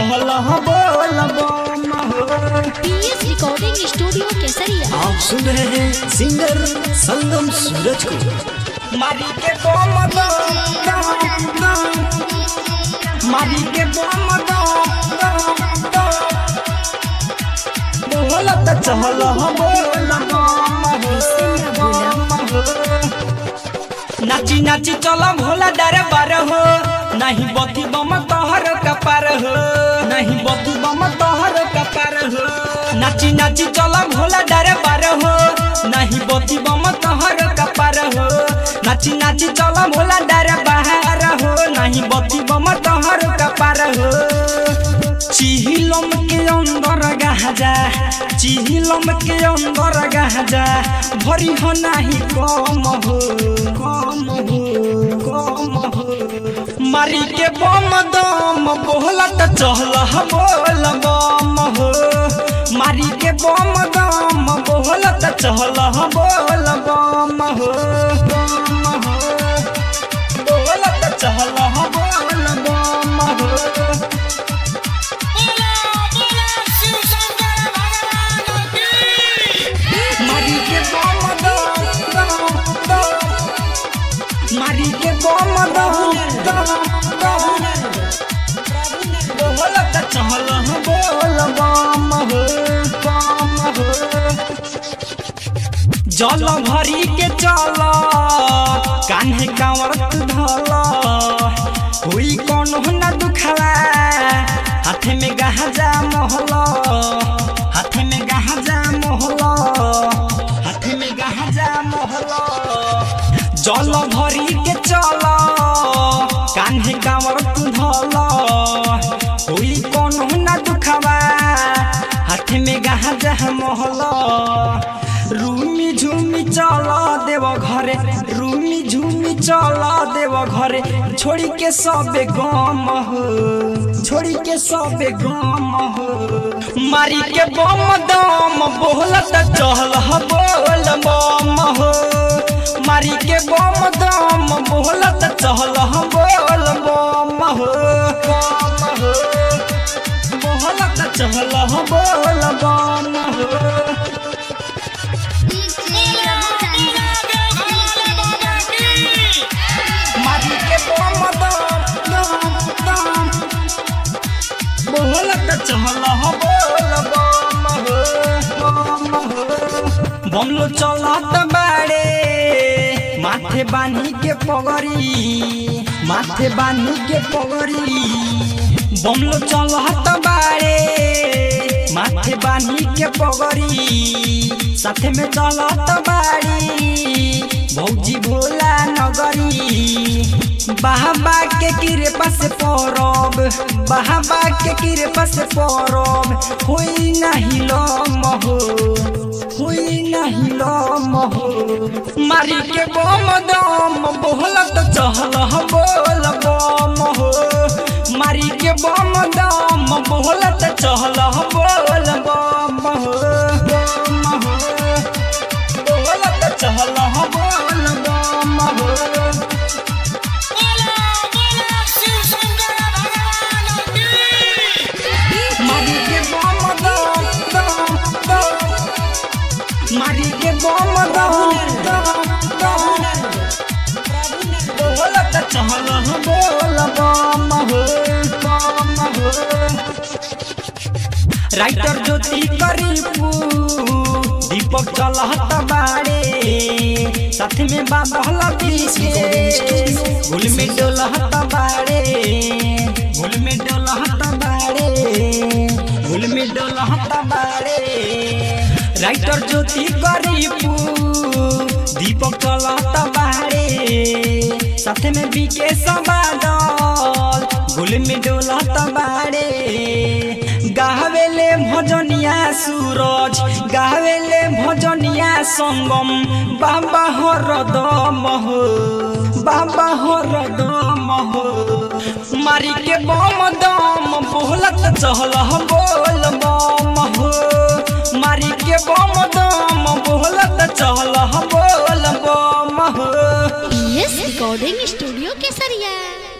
चहल बोल बम हो पीएस रिकॉर्डिंग स्टूडियो केसरिया आप सुन रहे हैं सिंगर संगम सूरज को मारी के बम दम दम दम मारी के बम दम दम दम बोलत चहल बोल बम हो बम हो नाची नाची चल भोला डरे बार हो नहीं बती बम तोहर कपार हो नहीं बती बम तोहर कपार हो नाची नाची चल भोला डरे बार हो नहीं बती बम तोहर कपार हो नाची नाची चल भोला डरे बाहर हो नहीं बती बम तोहर कपार हो चिहिलम के अंदर गाजा चिहिलम के अंदर गाजा भरी हो नाही कम हो कम हो कम हो मारी के बम दम बोलत चहल बोल बम हो मारी के बम दम बोलत चहल बोल बम हो बम हो बोलत चहल बोल बम हो मारी के बम दम दम दम मारी के बम दम दम दम बोलत चहल बोल बम हो बम हो जल भरी के चल कान्हे कांवर धल हुई कौन न दुखवा हाथे में गहजा मोहल हाथे में गहजा मोहल हाथे में गहजा मोहल जल भरी के चल कान्हे कांवर धल हुई कौन न दुखवा हाथे में गहजा मोहल रूमी झूमी चल देव घरे रूमी झूमी चल देव घरे छोड़ी के सबे गम हो छोड़ी के सबे गम हो मारी के बम दम बोलत चहल बोल बम हो मारी के बम दम बोलत चहल बोल बम हो बम हो बोलत चहल बोल बम हो मारी के बम दम दम दम बोलत चहल बोल बम हो बम हो बमलो चलत बाड़े माथे बानी के पगड़ी माथे बानी के पगड़ी बमलो चलत बाड़े माथे बानी के पगड़ी साथे में चलत बाड़ी भौजी भोला नगरी बाबा के कृपा से परब बाबा के कृपा से परब होई नहीं लम हो होई नहीं लम हो मारी के बम दम बोलत चहल बोल बम हो मारी के बम दम बोलत चहल बोल बम हो बम हो बोलत चहल बोल बम हो मारी के बम दम दम दम मारी के बम दम दम दम बोलत चहल बोल बम हो बम हो राइटर ज्योति करीपू दीपक चलहत बाड़े साथ में बाबा गुल में डोलहत बाड़े गुल में डोलहत बाड़े गुल में डोलहत बाड़े राइटर ज्योति करीपू दीपक चलहत बाड़े साथ में बीके सबादल गुल में डोलहत बाड़े गावेले भजनिया सूरज गावेले भजनिया संगम बाबा हर दम हो बाबा हर दम हो मारी के बम दम बोलत चहल बोल बम हो मारी के बम दम बोलत चहल बोल बम हो पीएस रिकॉर्डिंग स्टूडियो केसरिया